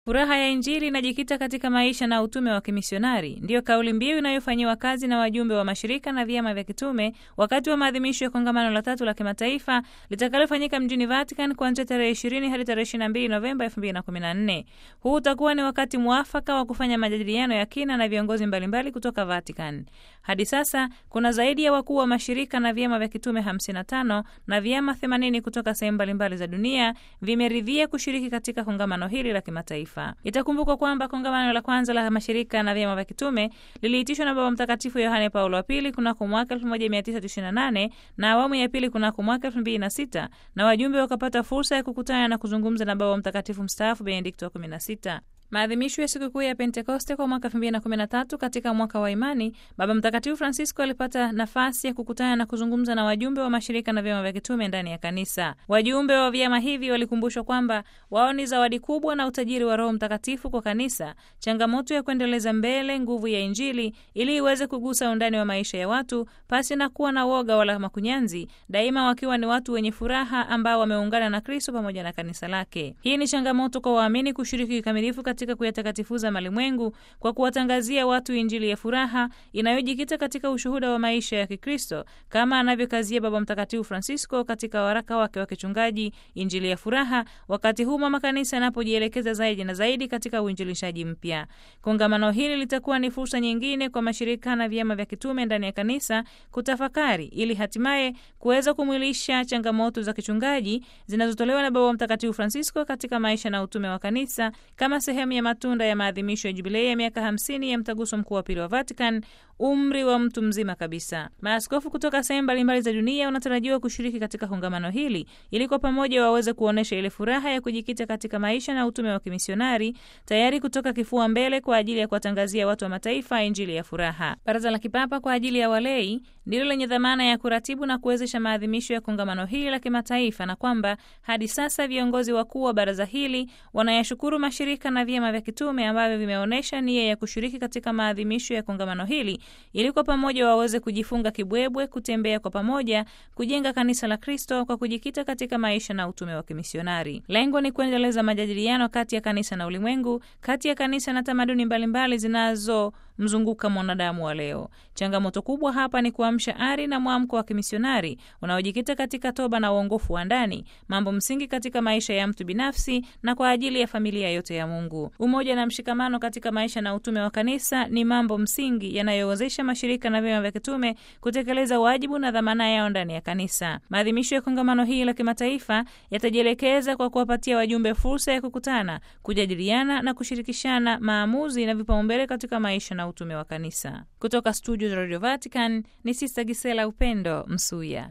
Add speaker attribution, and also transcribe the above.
Speaker 1: Furaha ya Injili inajikita katika maisha na utume wa kimisionari, ndiyo kauli mbiu inayofanyiwa kazi na wajumbe wa mashirika na vyama vya kitume wakati wa maadhimisho ya kongamano la tatu la kimataifa litakalofanyika mjini Vatican kuanzia tarehe 20 hadi tarehe 22 Novemba 2014. Huu utakuwa ni wakati mwafaka wa kufanya majadiliano ya kina na viongozi mbalimbali kutoka Vatican. Hadi sasa kuna zaidi ya wakuu wa mashirika na vyama vya kitume 55 na vyama 80 kutoka sehemu mbalimbali za dunia vimeridhia kushiriki katika kongamano hili la kimataifa. Itakumbukwa kwamba kongamano la kwanza la mashirika na vyama vya kitume liliitishwa na Baba Mtakatifu Yohane Paulo wa Pili kunako mwaka 1998 na awamu ya pili kunako mwaka 2006 na wajumbe wakapata fursa ya kukutana na kuzungumza na Baba Mtakatifu mstaafu Benedikto wa 16. Maadhimisho ya sikukuu ya Pentekoste kwa mwaka 2013 katika mwaka wa imani, Baba Mtakatifu Francisco alipata nafasi ya kukutana na kuzungumza na wajumbe wa mashirika na vyama vya kitume ndani ya kanisa. Wajumbe wa vyama hivi walikumbushwa kwamba wao ni zawadi kubwa na utajiri wa Roho Mtakatifu kwa kanisa, changamoto ya kuendeleza mbele nguvu ya Injili ili iweze kugusa undani wa maisha ya watu pasi na kuwa na woga wala makunyanzi, daima wakiwa ni watu wenye furaha ambao wameungana na Kristo pamoja na kanisa lake. Hii ni changamoto kwa waamini kushiriki kikamilifu katika kuyatakatifuza malimwengu kwa kuwatangazia watu Injili ya furaha inayojikita katika ushuhuda wa maisha ya Kikristo kama anavyokazia Baba Mtakatifu Francisco katika waraka wake wa kichungaji Injili ya Furaha, wakati huu mama kanisa anapojielekeza zaidi na zaidi katika uinjilishaji mpya. Kongamano hili litakuwa ni fursa nyingine kwa mashirika na vyama vya kitume ndani ya kanisa kutafakari ili hatimaye kuweza kumwilisha changamoto za kichungaji zinazotolewa na Baba Mtakatifu Francisco katika maisha na utume wa kanisa kama sehemu ya matunda ya maadhimisho ya jubilei ya miaka 50 ya mtaguso mkuu wa pili wa Vatican, umri wa mtu mzima kabisa. Maaskofu kutoka sehemu mbalimbali za dunia wanatarajiwa kushiriki katika kongamano hili ili kwa pamoja waweze kuonyesha ile furaha ya kujikita katika maisha na utume wa kimisionari, tayari kutoka kifua mbele kwa ajili ya kuwatangazia watu wa mataifa injili ya furaha. Baraza la Kipapa kwa ajili ya walei ndilo lenye dhamana ya kuratibu na kuwezesha maadhimisho ya kongamano hili la kimataifa, na kwamba hadi sasa viongozi wakuu wa baraza hili wanayashukuru mashirika na vyama vya kitume ambavyo vimeonyesha nia ya kushiriki katika maadhimisho ya kongamano hili ili kwa pamoja waweze kujifunga kibwebwe, kutembea kwa pamoja, kujenga kanisa la Kristo kwa kujikita katika maisha na utume wa kimisionari. Lengo ni kuendeleza majadiliano kati ya kanisa na ulimwengu, kati ya kanisa na tamaduni mbalimbali zinazomzunguka mwanadamu wa leo. Changamoto kubwa hapa ni kuamsha ari na mwamko wa kimisionari unaojikita katika toba na uongofu wa ndani, mambo msingi katika maisha ya mtu binafsi na kwa ajili ya familia yote ya Mungu. Umoja na mshikamano katika maisha na utume wa kanisa ni mambo msingi yanayowezesha mashirika na vyama vya kitume kutekeleza wajibu na dhamana yao ndani ya kanisa. Maadhimisho ya kongamano hili la kimataifa yatajielekeza kwa kuwapatia wajumbe fursa ya kukutana, kujadiliana na kushirikishana maamuzi na vipaumbele katika maisha na utume wa kanisa. Kutoka studio za Radio Vatican ni Sista Gisela Upendo Msuya.